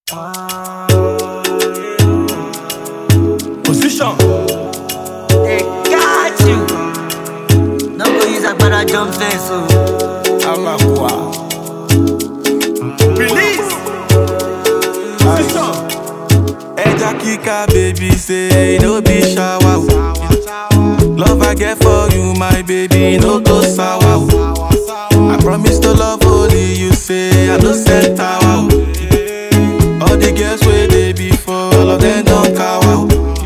Position. They got you. No go use agbada jump fence o. Amakwa. Release. Position. Eja kika baby say no be shower. o. Love I get for you my baby no go sour. o. I promise to love only you say I no set tower. o. All the girls wey dey before all of them don cower. o.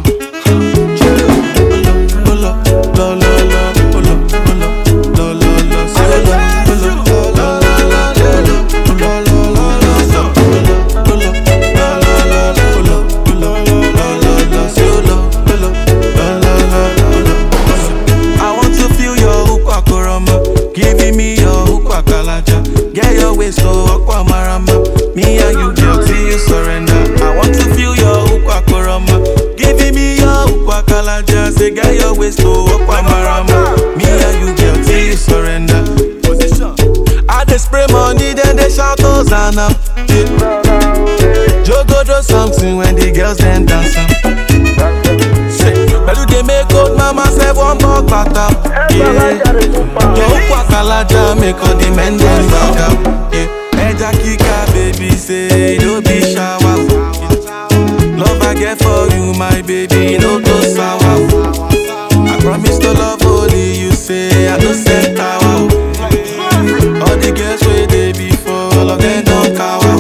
Olo, lo, lo, lo, olo, olo, lo, lo, lo, say olo, olo, lo, lo, lo, lo, olo, olo, lo, lo, lo, olo, olo, lo, lo, lo, olo, olo, lo, lo, lo, say olo, olo, lo, lo, lo, olo. I want to feel your ukwa koroma, giving me your ukwa kalaja. Get your waist so aqua marama. Me and you, girl, till you surrender. I want to feel your ukwa koroma, giving me your ukwa kalaja. Say get your waist so aqua marama. Me and you, girl, till you surrender. Position. I dey spray money, then they shout Hosanna. Yeah. Jogo do something when the girls then dance. am. Say, Pẹ̀lú dey make old mama say one bug bata. Yeah. Your ukwa kalaja make all the men dem back up. Yeah. Ẹja kíkà baby say no be shower. Love I get for you my baby no go sour. I promise to love only you say I no set tower. All the girls wey dey before all of them don cower.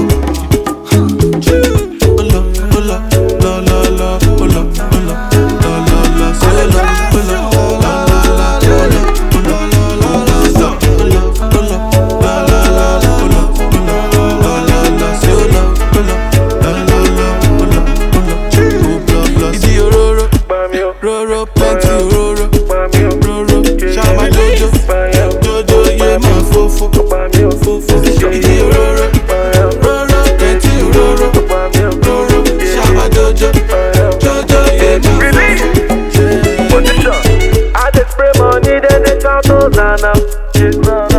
Olo, olo, lo, lo, lo, olo, olo, lo, lo, lo, say olo, olo, lo, lo, lo, olo, olo, lo, lo, lo, so, olo, olo, lo, lo, lo, olo, olo, lo, lo, lo, say olo, olo, lo, lo, lo, olo, olo, oh, blood, blood. Idi ororo, roro, plenty ororo, roro, shama jojo, jojo, yeah, man, fofo, fofo, idi ororo, roro, plenty ororo, roro, shama jojo, jojo, yeah, man, fofo. Position. I dey spray money, then they shout Hosanna. Yeah.